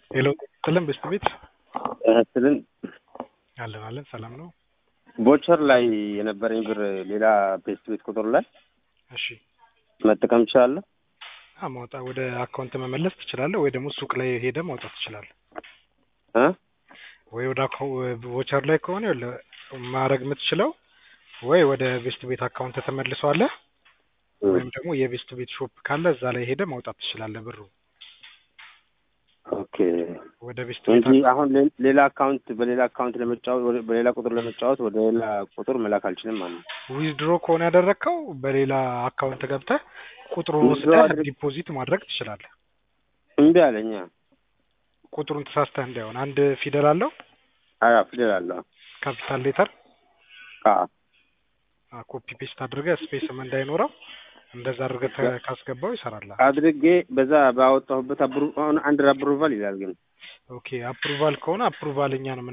ሄሎ ጥልን በስት ቤት ስልን አለን አለን ሰላም ነው። ቦቸር ላይ የነበረኝ ብር ሌላ ቤስት ቤት ቁጥር ላይ እሺ አ መጠቀም ትችላለህ? ማውጣ ወደ አካውንት መመለስ ትችላለህ፣ ወይ ደግሞ ሱቅ ላይ ሄደ ማውጣት ትችላለህ። እ ወይ ወደ ቮቸር ላይ ከሆነ ይኸውልህ ማድረግ የምትችለው ወይ ወደ ቤስት ቤት አካውንት ተመልሰዋለህ ወይም ደግሞ የቤስት ቤት ሾፕ ካለ እዛ ላይ ሄደ ማውጣት ትችላለህ ብሩ ኦኬ ወደ ቤስት ቤት እንጂ አሁን ሌ- ሌላ አካውንት በሌላ አካውንት ለመጫወት ወደ- በሌላ ቁጥር ለመጫወት ወደ ሌላ ቁጥር መላክ አልችልም ማለት ነው። ዊዝድሮ ከሆነ ያደረግከው በሌላ አካውንት ገብተህ ቁጥሩን Withdraw ወስደህ አድርግ- ዲፖዚት ማድረግ ትችላለህ። እምቢ አለኛ። ቁጥሩን ተሳስተህ እንዳይሆን አንድ ፊደል አለው አያ ፊደል አለው። ካፒታል ሌተር አ ኮፒ ፔስት አድርገህ ስፔስም እንዳይኖረው እንደዛ አድርገህ ተ- ካስገባው ይሰራል። አድርጌ በዛ ባወጣሁበት አብሩ አሁን አንድ አፕሩቫል ይላል ግን ኦኬ አፕሩቫል ከሆነ አፕሩቫል እኛ ነው